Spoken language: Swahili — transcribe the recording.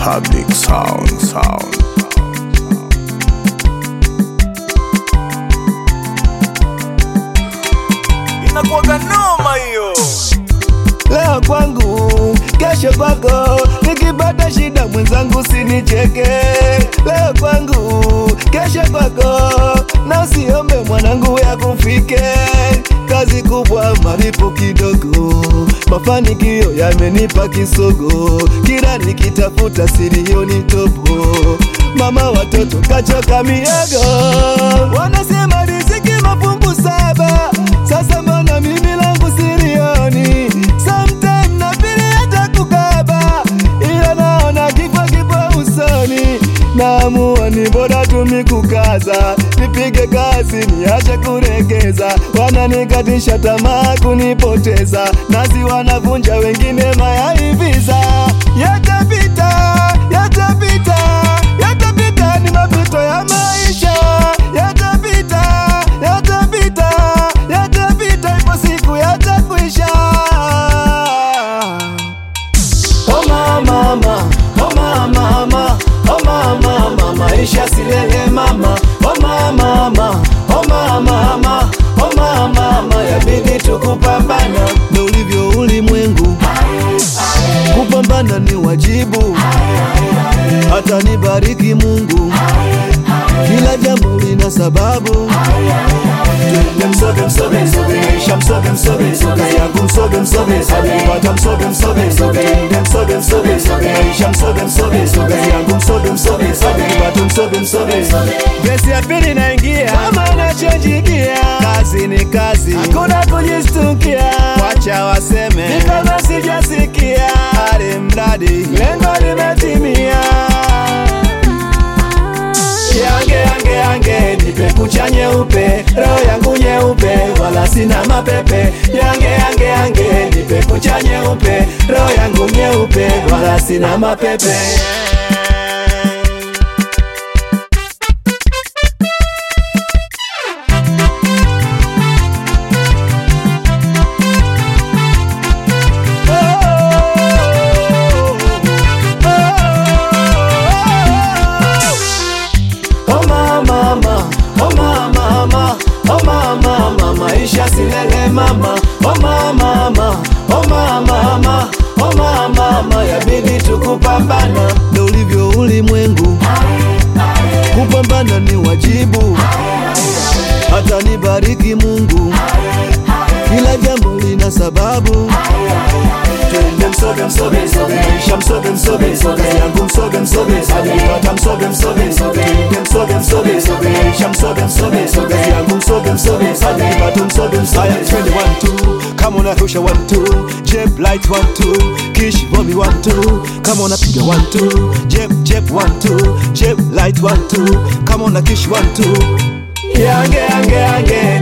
Public sound, sound. inakuwaga noma hiyo leo kwangu, kesho kwako. Nikipata shida mwenzangu sinicheke. Leo kwangu, kesho kwako, na usiombe mwanangu ya kufike. Kazi kubwa, malipo kidogo, mafanikio yamenipa kisogo. Kila nikitafuta silioni topo, mama watoto kachoka miego. Wanasema riziki mafungu saba, sasa mbona mimi langu silioni? Sometime na pili hata kukaba, ila naona kifo kipo usoni. Naamua ni bora tumi kukaza, nipige kazi niache kuregeza. Wananikatisha tamaa kunipoteza, nasi wanavunja wengine mayai visa. Yatapita, yatapita, yatapita, ni mapito ya maisha. Yatapita, yatapita, yatapita, ipo siku yatakwisha. Oh mama, mama, oh mama, mama, oh mama, mama, maisha silele mama. Oh mama, mama, oh mama, mama, oh mama, mama, yabidi tukupambana. Ndo ulivyo ulimwengu, kupambana ni wajibu. Hata nibariki Mungu, kila jambo lina sababu. Twende msoge msoge msoge, isha msoge msoge msoge, yangu msoge msoge msoge, pata msoge msoge msoge, twende msoge msoge msoge, isha msoge msoge msoge, yangu msoge msoge msoge, pata msoge msoge msoge. Gesi ya pili naingia, kama nachanjikia, kazi ni kazi, hakuna kujistukia, wacha waseme, ni kama sijasikia, hali mradi lengo limetimia. Yange yange yange nipe kucha nyeupe, roho yangu nyeupe, wala sina mapepe. Yange yange yange nipe kucha nyeupe, roho yangu nyeupe, wala sina mapepe. Oh mama, mama, oh mama, mama, oh mama, mama, maisha silele mama. Oh mama, mama, oh mama, mama, oh mama, mama, yabidi tukupambana. Ndo ulivyo ulimwengu, kupambana ni wajibu. Hata nibariki Mungu, kila jambo lina sababu. Twende msoge msoge msoge, isha msoge msoge msoge, yangu msoge msoge msoge, pata msoge msoge msoge, twende msoge msoge msoge, isha msoge msoge msoge, yangu msoge msoge msoge, pata msoge msoge. Haya twende one two, kama unarusha one two, jeb light one two, kish bombi one two, kama unapiga one two, jeb jeb one two, jeb light one two, kama una kish one two. Yange yange yange